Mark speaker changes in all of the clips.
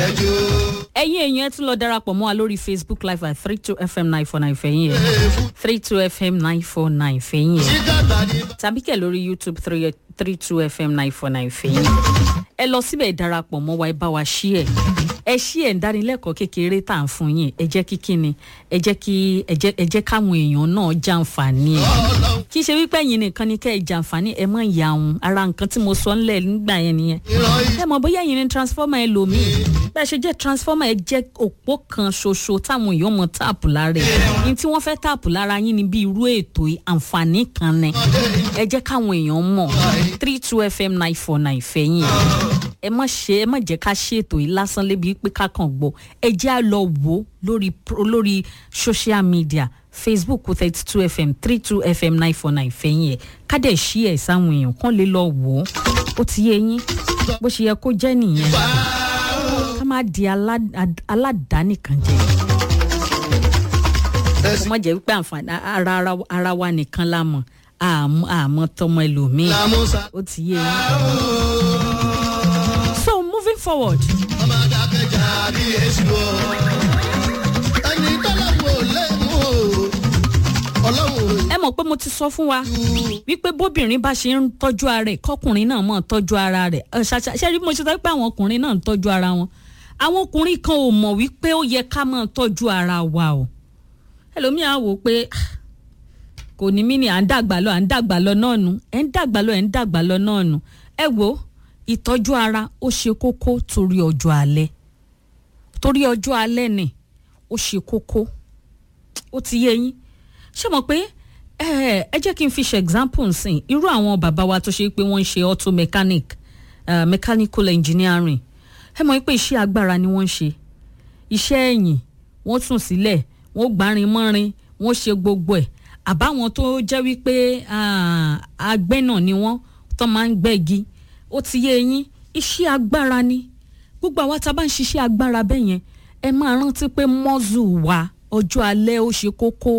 Speaker 1: ẹjọ́.
Speaker 2: ẹ̀yin èèyàn ẹ tún lọ darapọ̀ mọ́ wa lórí facebook live at three two fm nine four nine fẹ̀yìn ẹ̀ three two fm nine four nine fẹ̀yìn ẹ̀
Speaker 1: sígàtà ní
Speaker 2: tàbí kẹ̀ lórí youtube three three two fm nine four nine fẹ̀yìn ẹ lọ síbẹ̀ darapọ̀ mọ́ wa ẹ bá wa ṣí ẹ̀ ẹ ṣí ẹ̀ ń dánilẹ́kọ̀ọ́ kékeré tá à ń fún yín ẹ jẹ́ kí kíni ẹ jẹ́ kí ẹ jẹ́ ẹ jẹ́ káwọn èèyàn náà jàǹfààní ẹ̀
Speaker 1: ọlọ́run
Speaker 2: kì í ṣe wípé ẹ̀yin nìkan ni kẹ́ ẹ jàǹfààní ẹ mọ̀ ìyá òun ara nǹkan tí mo sọ ńlẹ̀ nígbà yẹn nìyẹn
Speaker 1: ìran yìí.
Speaker 2: ẹ mọ̀ bóyá ẹ̀yin ni transformer ẹlòmíì bẹ́ẹ̀ ṣe jẹ́ transformer ẹ jẹ́ òpó kan ṣoṣo táwọn èèyàn mọ̀ táàpù lára ẹ̀ ní tí wọ́n fẹ́ táàpù lára yín ni bí irú ètò yìí, àǹfààní kan ni ẹ jẹ́ káwọn èèyàn mọ̀ three two fm nine four nine fẹ̀yìn ẹ má ṣe ẹ má jẹ́ ká ṣe ètò yìí lásán lébi pé ká kàn gbọ́ ẹ jẹ́ à lọ wò ó lórí pro- lórí social media facebook thirty two fm three two fm nine four nine fẹ̀yìn ẹ̀ ká dẹ̀ ṣí ẹ̀ sáwọn èèyàn kán lè lọ wò ó ó ti yé yín bó ṣe yẹ kó jẹ́ nìyẹn ká má di alá- ad- aládàánìkan jẹ kó má jẹ́ wípé àǹfààní ara ara- ara wa nìkan la mọ̀ àmọ́ àmọ́ tọmọ ẹlòmíì
Speaker 1: làmúsà.
Speaker 2: ó ti yé yín. so moving forward
Speaker 1: ọmọ adákẹ́jà bí èsì o. ẹni tọ́lọ́wọ́ lè mú o. ọlọ́run
Speaker 2: ẹ mọ̀ pé mo ti sọ fún wa wípé bóbìnrin bá ṣe ń tọ́jú ara ẹ̀ kọkùnrin náà mọ̀ tọ́jú ara rẹ̀ Ẹ, ṣàṣà- ṣé rí bí mo ṣe sọ pé àwọn ọkùnrin náà ń tọ́jú ara wọn àwọn ọkùnrin kan ò mọ̀ wípé ó yẹ ká máa tọ́jú ara wa o ẹlòmíà wò ó pé "Ah, kò ní mí ni à ń dàgbà lọ à ń dàgbà lọ náà nu ẹ̀ ń dàgbà lọ ẹ̀ ń dàgbà lọ náà nu ẹ wo ìtọ́jú ara ó ṣe kókó torí ọjọ́ alẹ́ torí ọjọ́ alẹ́ ni ó ṣe kókó ó ti yé yín ṣé mọ̀ pé ẹ ẹ jẹ́ kí n fi ṣe example nsìn irú àwọn bàbá wa tó ṣe pé wọ́n ń ṣe auto mechanic uh, mechanical engineering ẹ mọ̀ pé iṣẹ́ agbára ni wọ́n ń ṣe iṣẹ́ ẹ̀yìn wọ́n tún sílẹ̀ wọ́n gbárin mọ́rin wọ́n ṣe gbogbo ẹ̀ àbáwọn tó jẹ́ wípé ah, agbẹ́nà ni wọ́n tó máa ń gbẹ́gi ó ti yé yín iṣẹ́ agbára ni gbogbo àwa tá a bá ń ṣiṣẹ́ agbára bẹ́ẹ̀ yẹn ẹ máa rántí pé mọ́zù wa ọjọ́ alẹ́ ó ṣe kókó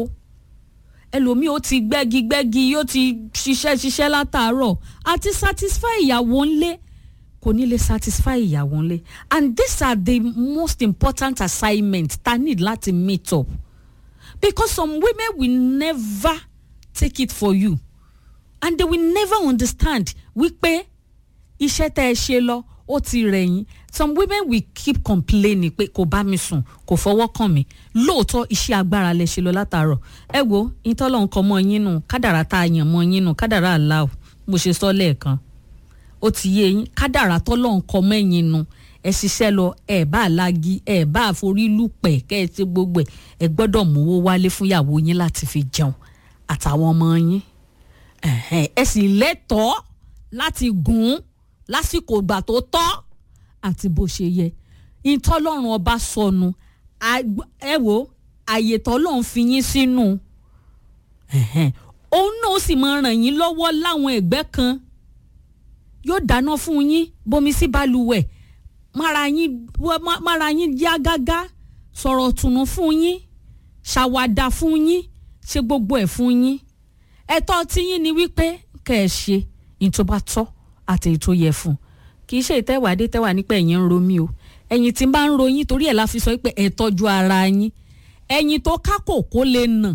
Speaker 2: ẹlòmíì ó ti gbẹ́gi gbẹ́gi yóò ti ṣiṣẹ́ ṣiṣẹ́ látàárọ̀ àti satisfy ìyàwó ńlé kò ní lè satisfy ìyàwó ńlé and these are the most important assignments ta need láti meet up because some women will never take it for you and they will never understand wípé iṣẹ́ tẹ́ ẹ ṣe lọ ó ti rẹ̀yìn some women will keep complaining pé kò bá mi sùn kò fọwọ́ kàn mí lóòótọ́ iṣẹ́ agbára lẹ ṣe lọ látàárọ̀ ẹ wo ìtọ́lọ̀ nǹkan mọ́ yín nù kádàrá tá a yàn mọ́ yín nù kádàrá àlá o mo ṣe sọ lẹ́ẹ̀kan ó ti yé yín kádàrá tọ́lọ̀ nǹkan mẹ́yìn nù ẹ ṣiṣẹ́ lọ ẹ bá lági ẹ bá forí lùpẹ̀ kẹ́ ẹ ti gbogbo ẹ ẹ gbọ́dọ̀ mówó wálé fúnyàwó yín láti fi jẹun àtàwọn ọmọ yín ẹ̀hẹ́n, ẹ sì lẹ́tọ̀ọ́ láti gùn ún lásìkò ìgbà tó tọ́ àti bó ṣe yẹ ìtọ́lọ́run ọba sọnù àgb- ẹ wo àyè tọ́lọ́run fi yín sínú ẹ̀hẹ́n, òun náà ó sì máa ràn yín lọ́wọ́ láwọn ẹ̀gbẹ́ kan yóò dáná fún yín bomi sí balùwẹ̀ mára yín wá- má- mára yín yá gágá sọ̀rọ̀ tùnú fún yín ṣàwàdà fún yín ṣe gbogbo ẹ̀ fún yín ẹ̀tọ́ tíyín ni wípé kẹ́ ẹ ṣe ìyìn tó bá tọ́ àti èyí tó yẹ fún un kì í ṣe ìtẹ́wàdé tẹ́wà nípa ẹ̀yìn ń ro mí o ẹ̀yìn tí ń bá ń ro yín torí ẹ̀ la fi sọ pé ẹ tọ́jú ara yín ẹ̀yìn tó ká kòkó lè nà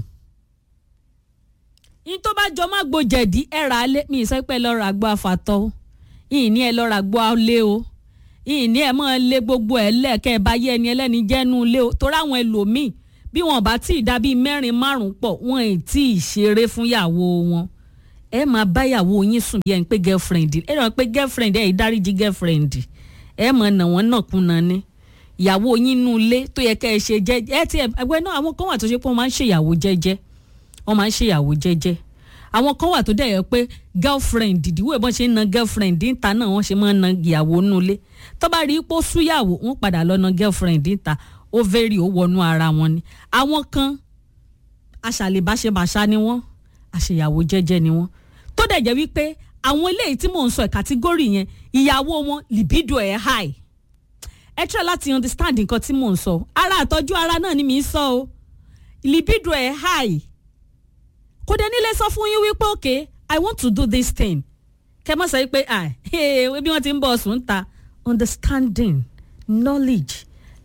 Speaker 2: yín tó bá jọ má gbo jẹ̀dí ẹ rà á lé mi ì sọ pé ẹ lọ rà gbọ́ àfàtọ́ o yìí ní ẹ lọ rà gbọ́ lé o yìí ní ẹ máa lé gbogbo ẹ lẹ́ẹ̀kẹ́ ẹ bá yé ẹni ẹlẹ́ni jẹ́nu lé o torí àwọn ẹlòmíì bí wọn bá tí ì dá bíi mẹ́rin márùn-ún pọ̀ wọn ì tí ì ṣeré fún yàwó wọn ẹ máa bá yàwó yín sùn bí ẹni pé girlfriend ẹ ràn pé girlfriend ẹ ìdáríjì girlfriend ẹ mọ̀ nà wọ́n nàkúnà ni ìyàwó yín nú ilé tó yẹ kẹ́ ẹ ṣe jẹ́jẹ́ ẹ ti ẹgbẹ́ náà àwọn kan wà tó ṣe pé wọ́n máa ń ṣèyàwó jẹ́jẹ́ wọ́n máa ń ṣèyàwó jẹ́jẹ́ àwọn kan wà tó dẹ̀ yẹ pé girlfriend ìdíwọ́ ìbọn ṣe ń na girlfriend níta náà wọ́n ṣe máa ń na ìyàwó nú ilé tó bá rí i pé ó súyàwó wọ́n padà lọ na girlfriend níta ó vẹ́rì ó wọnú ara wọn ni àwọn kan aṣàlèbáṣebàṣá ni wọ́n àṣeyàwó jẹ́jẹ́ ni wọ́n tó dẹ̀ jẹ́ wípé àwọn eléyìí tí mò ń sọ ẹ̀ kàtígórì yẹn ìyàwó wọn libido ẹ̀ high ẹ try láti understand nǹkan tí mò ń sọ ara àtọ́jú ara náà ni mi ń sọ o libido ẹ̀ high kò dé nílé sọ fún yín wípé okay i want to do this thing kẹ mọ́ sọ pé ah bí wọ́n ti ń bọ̀ sùn ta understanding knowledge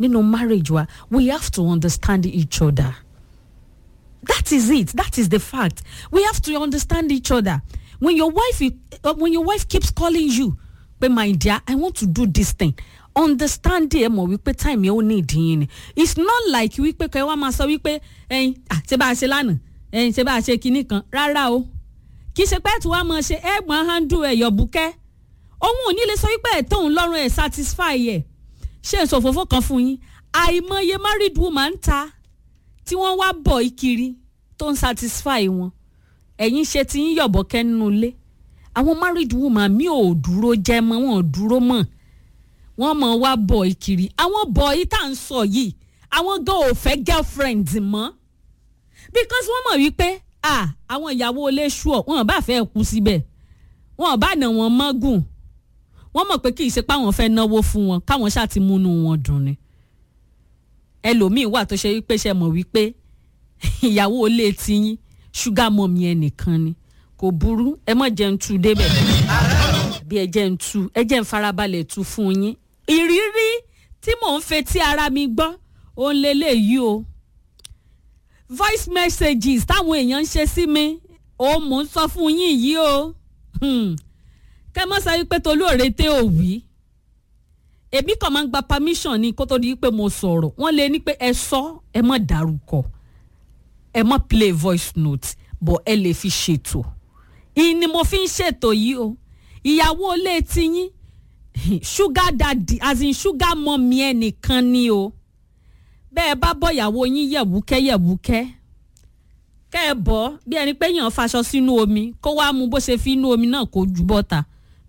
Speaker 2: nínú marriage wa we have to understand each other that is it that is the fact we have to understand each other when your wife uh, when your wife keeps calling you pé my dear i want to do this thing understand ẹ mọ̀ wípé time yẹn ó ní ìdíyìn ni it's not like wípé kẹ́ wá máa sọ wípé ẹyin ṣe bá a ṣe lánàá ẹyin ṣe bá a ṣe kinní kan rárá o kì í ṣe pé tí wàá máa ṣe ẹ̀gbọ́n handle ẹ̀yọ̀ bùkẹ́ òun ò ní lè sọ wípé ẹ̀tọ́ òun lọ́rùn ẹ̀ satisfy ẹ̀ ṣé n sòfófó kan fún yín àìmọye married woman ń ta tí wọ́n wá bọ̀ ìkiri tó ń satisfy wọn ẹ̀yin ṣe ti yín yọ̀bọ̀kẹ́ nínú ilé àwọn married woman mi ò dúró jẹ́ mọ́ wọn ò dúró mọ́ wọ́n mọ̀ wá bọ̀ ìkiri àwọn bọ̀ yìí tá à ń sọ yìí àwọn gan ò fẹ́ girlfriend mọ́ because wọ́n mọ̀ wípé ah àwọn ìyàwó ilé ṣùọ̀ wọn bá fẹ́ kú síbẹ̀ wọn bá nà wọ́n mọ́gùn wọ́n mọ̀ pé kì í ṣe pé àwọn fẹ́ náwó fún wọn káwọn ṣáà ti múnú wọn dùn ni ẹlòmíín wà tó ṣe wípé ṣe mọ̀ wípé ìyàwó ilé tiyín ṣúgà mọ̀mí ẹnìkan ni kò burú ẹ mọ̀ jẹun tu débẹ̀ bí ẹ jẹ́ ń tu ẹ jẹ́ ń farabalẹ̀ tu fún yín ìrírí tí mò ń fetí ara mi gbọ́ òun lélẹ́yìí o voice messages táwọn èèyàn ń ṣe sí mi òun mò ń sọ fún yín yìí o kẹ́ mọ́ sọ wípé tolóore tẹ́ ò wí èmi kàn máa ń gba permission ni kó tó di pé mo sọ̀rọ̀ wọ́n lè ní pé ẹ sọ ẹ mọ̀ dárúkọ ẹ mọ̀ play voice note bọ̀ ẹ lè fi ṣètò ìyìn ni mo fi ń ṣètò yìí o ìyàwó ilé tiyín sugar daddy as in sugar mummy ẹnìkan ni o bẹ́ẹ̀ bá bọ́ ìyàwó yín yẹ̀wúkẹ́ yẹ̀wúkẹ́ kẹ́ ẹ bọ́ bí ẹni pé yàn faṣọ sínú omi kó wá mu bó ṣe fi inú omi náà kó ju bọ́ta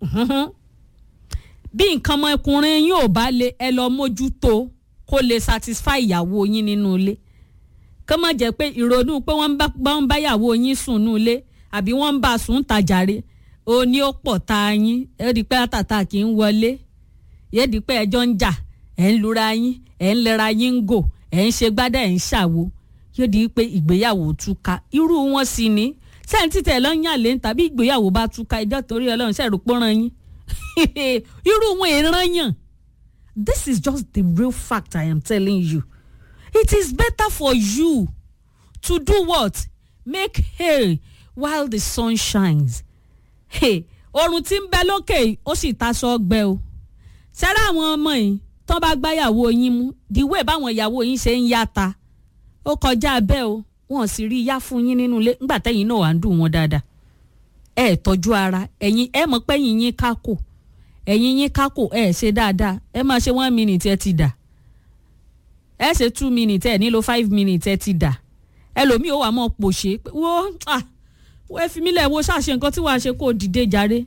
Speaker 2: bí nǹkan ọmọkùnrin yín ò bá le ẹ lọ mójútó kó lè satisfy ìyàwó yín nínú ilé kó má jẹ́ pé ìrònú pé wọ́n ń bá ìyàwó yín sùn nínú ilé àbí wọ́n ń bá a sùn tàjàre ó ní ó pọ̀ ta yín ẹ di pé àtàtà kì í wọlé yé di pé ẹjọ́ ń jà ẹ̀ ń lura yín ẹ̀ ń lera yín ń gò ẹ̀ ń ṣe gbádà ẹ̀ ń ṣàwo yóò di pé ìgbéyàwó túká irú wọn sì ní sẹ́ǹtì tẹ̀ lọ́ ń yàn lé tàbí ìgbéyàwó bá túká ẹjọ́ torí ọlọ́run ṣẹ̀rù pọ́nrán yín irú wọn èèrán yàn this is just the real fact I am telling you it is better for you to do what make hay while the sun shines oòrùn tí ń bẹ lókè ó sì taṣọ ọgbẹ o ṣẹ́rẹ́ àwọn ọmọ yìí tán bá gbáyàwó yín mú dìwé báwọn ìyàwó yín ṣe ń yáta ó kọjá bẹ́ẹ̀ o wọn sì rí yá fún yín nínú ilé ńgbà tẹ́yìn náà wà ń dùn wọn dáadáa ẹ tọ́jú ara ẹ̀yin ẹ mọ̀ pé ẹ̀yin yín kákò ẹ̀yin yín kákò ẹ ṣe dáadáa ẹ máa ṣe one minute ẹ ti dà ẹ ṣe two minutes ẹ nílò five minutes ẹ ti dà ẹlòmíì ó wà mọ́ pòṣé wo ah ẹ fi mí lẹ̀ wo ṣàṣe nǹkan tí wàá ṣe kó dìde jàre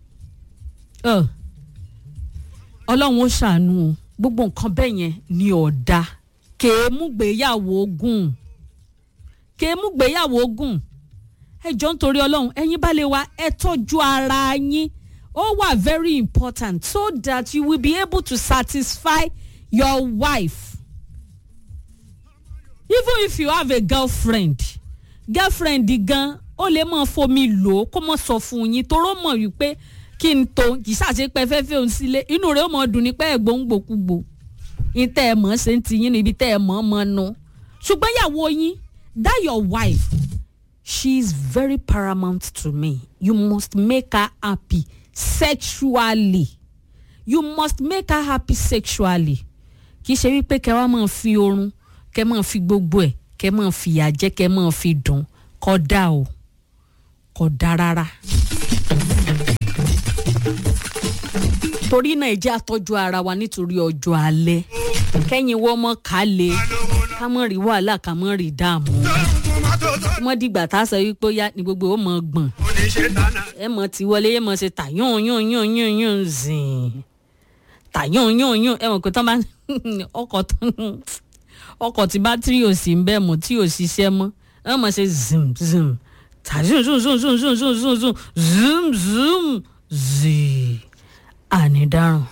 Speaker 2: ọlọ́run ó ṣàánú o gbogbo nǹkan bẹ́ẹ̀ yẹn ni ọ̀dà kèémùgbéyàwó gùn kèémùgbéyàwó gùn ẹ jọ ń torí ọlọ́run ẹ̀yin bá lè wa ẹ tọ́jú ara yín ó wà very important so that you will be able to satisfy your wife even if you have a girlfriend girlfriend gan ó lè mọ fomi lò ó kó mọ sọ fún yín toró mọ wípé kí n tó kì í ṣàṣe pé fẹ́fẹ́ òun sílé inú rẹ̀ ó mọ dùn ní pé ẹ̀gbọ́n ń gbòkúgbò ní tẹ́ ẹ mọ̀ ṣe ń ti yín níbi tẹ́ ẹ mọ̀ mọ̀ nu ṣùgbọ́n ìyàwó yín that your wife she is very paramount to me you must make her happy sexually you must make her happy sexually kì í ṣe wípé kẹ́ wá máa fi oorun kẹ́ máa fi gbogbo ẹ̀ kẹ́ máa fìyà jẹ kẹ́ máa fi dùn kódà o kódà rárá. torí náà ẹ jẹ́ àtọ́jú ara wa nítorí ọjọ́ alẹ́ kẹ́yìn wọ́n mọ́ ká lè ká mọ́ rí wàhálà ká mọ́ rí dààmú mọ́ dìgbà tá a sọ wípé ó yá ni gbogbo ó mọ̀ gbọ̀n ẹ mọ̀ tí wọlé ẹ mọ̀ ṣe tà yún yún yún yún yún zìn tà yún yún yún ẹ mọ̀ pé tán bá ọkọ̀ tán ọkọ̀ tí bátírì ò sí ń bẹ́ẹ̀ mọ̀ tí ò ṣiṣẹ́ mọ́ ẹ mọ̀ ṣe zoom zoom tà zoom zoom zoom zoom zoom zoom zoom zoom zoom zoom zii ànídárùn.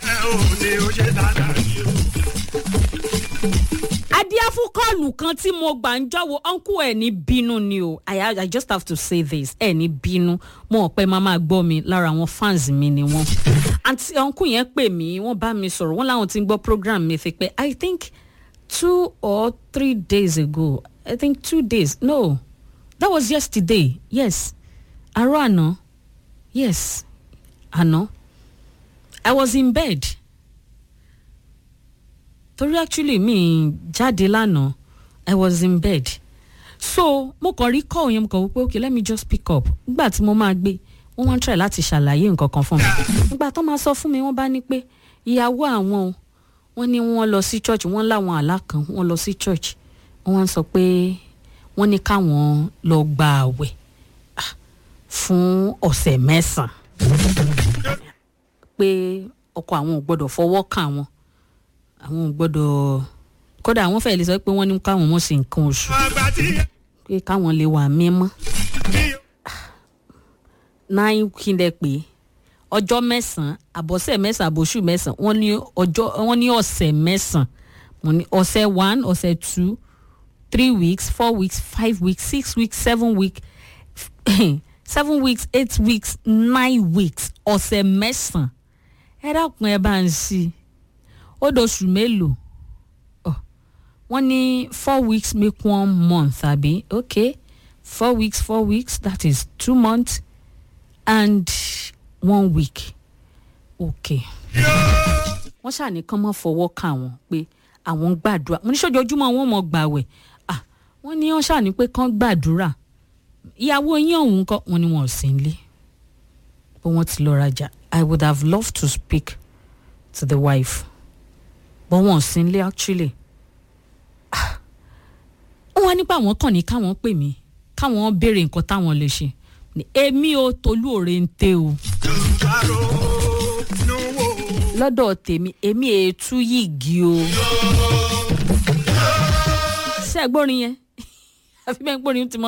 Speaker 2: adíáfúkọ́ọ̀lù kan tí mo gbà ń jọ́wọ́ ọ́nkú ẹ̀ ní bínú ni o I, I just have to say this ẹ̀ ní bínú mo ò pẹ́ máa máa gbọ́ mi lára àwọn fans mi ni wọ́n àǹtí ọ́nkú yẹn pè mí wọ́n bá mi sọ̀rọ̀ wọ́n láwọn ti ń gbọ́ program mi fi pé I think two or three days ago i think two days no that was yesterday yes àárọ̀ àná yes àná i was in bed torí actually mi jáde lánàá i was in bed so mo kàn rí call yẹn mo kàn wò pé okay let me just pick up nígbà tí mo máa gbé wọ́n wá ń try láti ṣàlàyé nǹkan kan fún mi nígbà tó máa sọ fún mi wọ́n bá ní pé ìyàwó àwọn o wọ́n ní wọ́n lọ sí church wọ́n láwọn àlá kan wọ́n lọ sí church wọ́n wá ń sọ pé wọ́n ní káwọn lọ gba àwẹ̀ ah, fún ọ̀sẹ̀ mẹ́sàn-án pé ọkọ àwọn ò gbọ́dọ̀ fọwọ́ kàn àwọn àwọn ò gbọ́dọ̀ kódà àwọn fẹ́ẹ́ lè sọ pé wọ́n ní káwọn mọ̀ sí nǹkan oṣù pé káwọn lè wà mímọ́ nine kí n dẹ pé ọjọ́ mẹ́sàn-án àbọ̀sẹ̀ mẹ́sàn-án àbòṣù mẹ́sàn-án wọ́n ní ọjọ́ wọ́n ní ọ̀sẹ̀ mẹ́sàn-án mo ní ọ̀sẹ̀ one ọ̀sẹ̀ two three weeks four weeks five weeks six weeks seven weeks seven weeks eight weeks nine weeks ọ̀sẹ̀ mẹ́sàn-án ẹ dákun ẹ bá ń sí ó dọ̀ṣù mélòó Ọ̀, wọ́n ní four weeks make one month àbí okay four weeks four weeks that is two months and one week okay wọ́n ṣàní kán mọ́ fọwọ́ kàn wọ́n pé àwọn ń gbàdúrà mo ní sọ́jọ́júmọ́ wọn mọ̀ gbàwẹ̀ ah wọ́n ní wọ́n ṣàní pé kán gbàdúrà ìyàwó yín ọ̀hún kọ́ wọn ni wọn ò sí nílé pé wọ́n ti lọ rajà i would have loved to speak to the wife but wọn ò sí nílé actually Ah, wọ́n nípa àwọn kàn ní káwọn pè mí káwọn béèrè nǹkan táwọn lè ṣe Ní, èmi ò tolú òre ń tẹ o lọ́dọ̀ tèmi èmi ètú yìgì o ṣé ẹ gbórin yẹn àfi bẹ́ẹ̀ gbórin tí mo